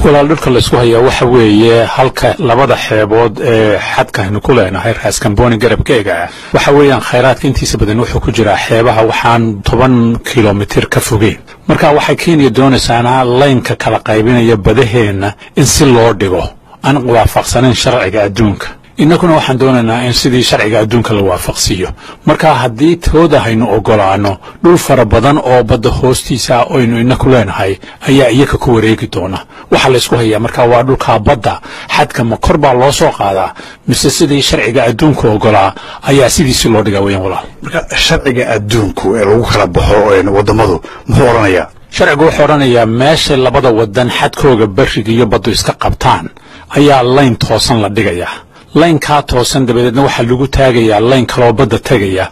walaal dhulka laysku hayaa waxa weeye halka labada xeebood ee xadkaynu ku leenahay raaskambooni garabkeega ah waxa weeyaan khayraadka intiisa badan wuxuu ku jiraa xeebaha waxaan toban kilomitir ka fogeyn marka waxay kenya doonaysaana laynka kala qaybinaya badaheenna in si loo dhigo aan waafaqsanayn sharciga adduunka innaguna waxaan doonaynaa in sidii sharciga adduunka la waafaqsiiyo marka haddii tooda haynu ogolaanno dhul fara badan oo badda hoostiisa aynu inaku leenahay ayaa iyaka ku wareegi doona waxaa laysku hayaa marka waa dhulkaa badda xadka ma kor baa loo soo qaadaa mise sidii sharciga adduunka ogolaa ayaa sidiisi loo dhigaa weyaan walaal marka sharciga adduunku ee lagu kala baxo waddamadu muxuu odhanayaa sharcigu wuxuu odhanayaa meesha labada wadan xadkooga beriga iyo baddu iska qabtaan ayaa layn toosan la dhigayaa laynkaa toosan dabadeedna waxaa lagu taagayaa layn kaloo badda tegaya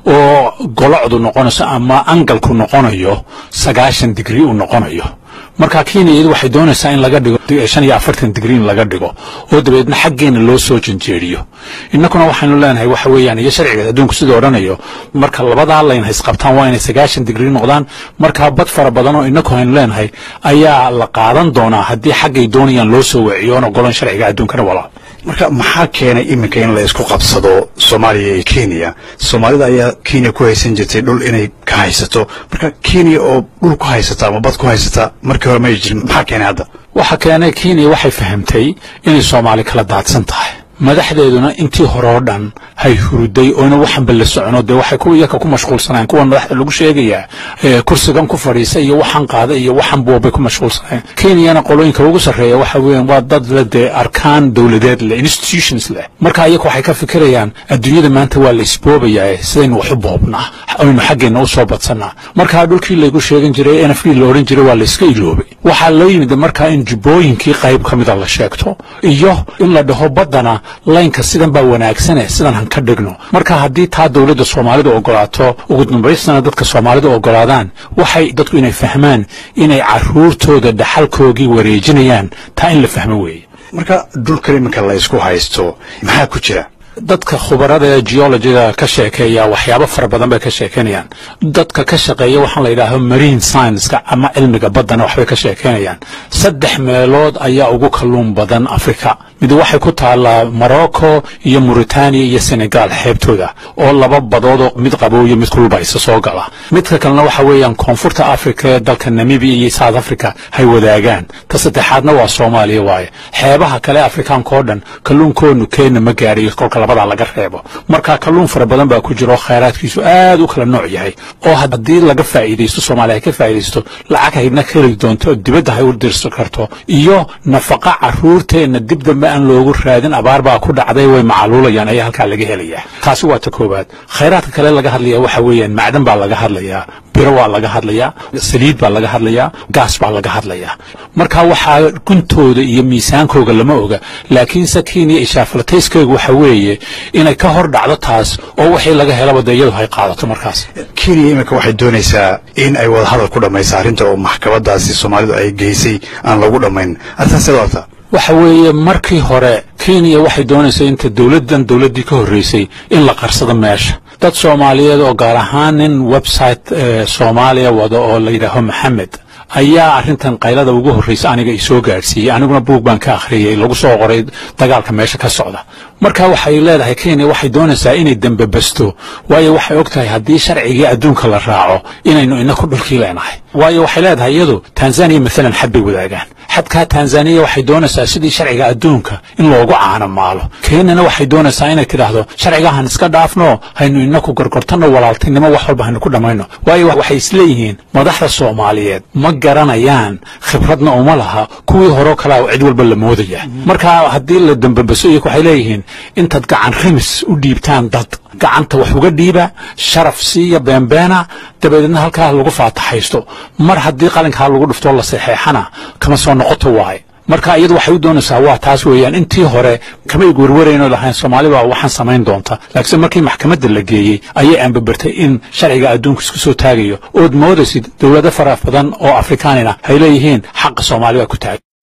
oo golocdu noqonayso ama angalku noqonayo sagaashan digrii uu noqonayo marka kenya iyadu waxay doonaysaa in laga dhigo shan iyo afartan digrii in laga dhigo oo dabadeedna xaggeena loo soo janjeeriyo innakuna waxaynu leenahay waxa weeyaan iyo sharciga adduunku siduu odhanayo marka labadaa layn haysqabtaan waa inay sagaashan digrii noqdaan markaa bad fara badan oo innaku haynu leenahay ayaa la qaadan doonaa haddii xaggay doonayaan loo soo waciyo oon ogolan sharciga adduunkana walaal marka maxaa keenay iminka in la isku qabsado soomaaliya iyo kenya soomaalida ayaa kenya ku haysan jirtay dhul inay ka haysato marka kenya oo dhul ku haysata ama bad ku haysata markii hore may jirin maxaa keenay hadda waxa keenay kenya waxay fahamtay inay soomaali kala daadsan tahay madaxdeeduna intii hore oo dhan hay huruday oyna waxanba la socono dee waxay kuwa iyaka ku mashquulsanayeen kuwan madaxda lagu sheegayaa kursigan ku fadhiisa iyo waxan qaada iyo waxan buobay ku mashquulsanayeen kenyana qolooyinka ugu sarreeya waxa weeyaan waa dad le dee arkaan dowladeed leh institutions leh marka iyaku waxay ka fikirayaan adduunyada maanta waa la isboobayaa sidaynu wax u boobnaa aynu xaggeenna u soo badsannaa markaa dhulkii laygu sheegan jiray n f d la odhan jiray waa la iska iloobay waxaa loo yimid markaa in jubbooyinkii qayb ka mida la sheegto iyo in la dhaho baddana laynka sidan baa wanaagsane sidan han ka dhigno marka haddii taa dowladda soomaalidu ogolaato ugu dambaystana dadka soomaalidu ogolaadaan waxay dadku inay fahmaan inay caruurtooda dhaxalkoogii wareejinayaan taa in la fahmo weeye marka dhulkan iminka la isku haysto maxaa ku jira dadka khubarada ee geologiga ka sheekeeya waxyaabo fara badan bay ka sheekeynayaan dadka ka shaqeeya waxaan la yidhaaho marine scienska ama cilmiga baddana waxbay ka sheekeynayaan saddex meelood ayaa ugu kalluun badan afrika mid waxay ku taallaa morocco iyo mauritania iyo senegal xeebtooda oo laba badoodoo mid qabow iyo mid kulba isa soo gala midka kalena waxa weeyaan koonfurta afrika ee dalka namibia iyo south africa hay wadaagaan ta saddexaadna waa soomaaliya waaye xeebaha kale afrikaanka oo dhan kalluunkoonu kenya ma gaadhayo kolka labadaa laga reebo marka kalluun fara badan baa ku jira oo khayraadkiisu aad u kala nooc yahay oo haddii laga faa'iidaysto soomaaliya ay ka faa'iidaysto lacag haydna ka heli doonto oo dibadda hay u dirsan karto iyo nafaqa carruurteenna dib dambe aan loogu raadin abaar baa ku dhacday way macaluulayaan ayaa halkaa laga helayaa taasi waa ta koowaad khayraadka kale laga hadlaya waxa weeyaan macdan baa laga hadlayaa biro waa laga hadlayaa saliid baa laga hadlayaa gaas baa laga hadlayaa marka waxaa guntooda iyo miisaankooga lama oga laakiinse kenya ishaafalatayskeegu waxa weeye inay ka hor dhacdo taas oo wixii laga helaba dee iyadu hay qaadato markaas kenya iminka waxay doonaysaa in ay wadahadal ku dhammaysa arrinta oo maxkamadaasi soomaalidu ay geysay aan lagu dhammayn arrintaas seed wata waxa weeye markii hore kenya waxay doonaysaa inta dowladdan dowladdii ka horreysay in la qarsado meesha dad soomaaliyeed oo gaar ahaan nin website soomaaliya wada oo la yidhaaho maxamed ayaa arrintan qaylada ugu horraysa aniga isoo gaadhsiiyey aniguna buug baan ka akhriyey lagu soo qoray dagaalka meesha ka socda marka waxay leedahay kenya waxay doonaysaa inay dembebasto waayo waxay og tahay haddii sharcigii adduunka la raaco inaynu inaku dhulkii leenahay waayo waxay leedahay iyadu tanzaniya maalan xad bay wadaagaan xadkaa tanzaniya waxay doonaysaa sidii sharciga adduunka in loogu caano maalo kenyana waxay doonaysaa inay tidhaahdo sharcigahan iska dhaafno haynu inaku gorgortanno walaaltinimo wax walba haynu ku dhammayno waayo waxay isleeyihiin madaxda soomaaliyeed ma garanayaan khibradna uma laha kuwii horeo kalea cid walba la moodaya marka haddii la dembebaso iyaku waxay leeyihiin intaad gacan rimis u dhiibtaan dad gacanta wax uga dhiiba sharaf siiya beenbeena dabadeedna halkaa lagu faataxaysto mar haddii qalinkaa lagu dhiftoo la saxeexana kama soo noqoto waaye marka iyadu waxay u doonaysaa waa taas weeyaan intii hore kamay werwaraynoo lahayn soomaali baa waxaan samayn doonta laakiinse markii maxkamadda la geeyey ayay aanbabertay in sharciga adduunka isku soo taagayo ood moodaysid dowlado fara badan oo afrikaanina hay leeyihiin xaqa soomaali baa ku taagan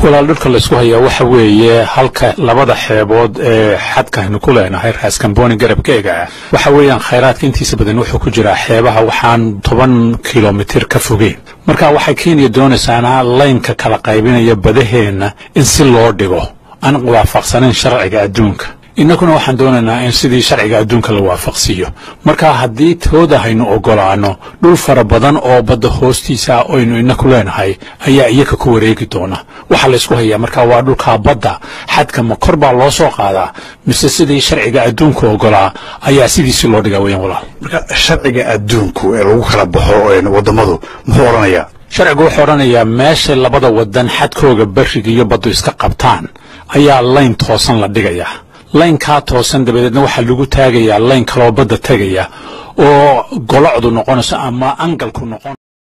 walaal dhulka laysku hayaa waxa weeye halka labada xeebood ee xadka aynu ku leenahay raaskambooni garabkeega ah waxa weeyaan khayraadka intiisa badan wuxuu ku jiraa xeebaha waxaan toban kilomitir ka fogeyn marka waxay kenya doonaysaana laynka kala qaybinaya badaheenna in si loo dhigo aan waafaqsanayn sharciga adduunka innaguna waxaan doonaynaa in sidii sharciga adduunka la waafaqsiiyo marka haddii tooda haynu ogolaano dhul fara badan oo badda hoostiisa aynu inaku leenahay ayaa iyaka ku wareegi doona waxaa laysku hayaa marka waa dhulkaa badda xadka ma kor baa loo soo qaadaa mise sidii sharciga adduunka ogolaa ayaa sidiisi loo dhigaa weyan walaal marka sharciga adduunku ee lagu kala baxo waddamadu muxuu odhanayaa sharcigu wuxuu odhanayaa meesha labada wadan xadkooga beriga iyo baddu iska qabtaan ayaa layn toosan la dhigayaa laynkaa toosan dabadeedna waxaa lagu taagayaa layn kaloo badda tegaya oo golocdu noqonayso ama angalku noqon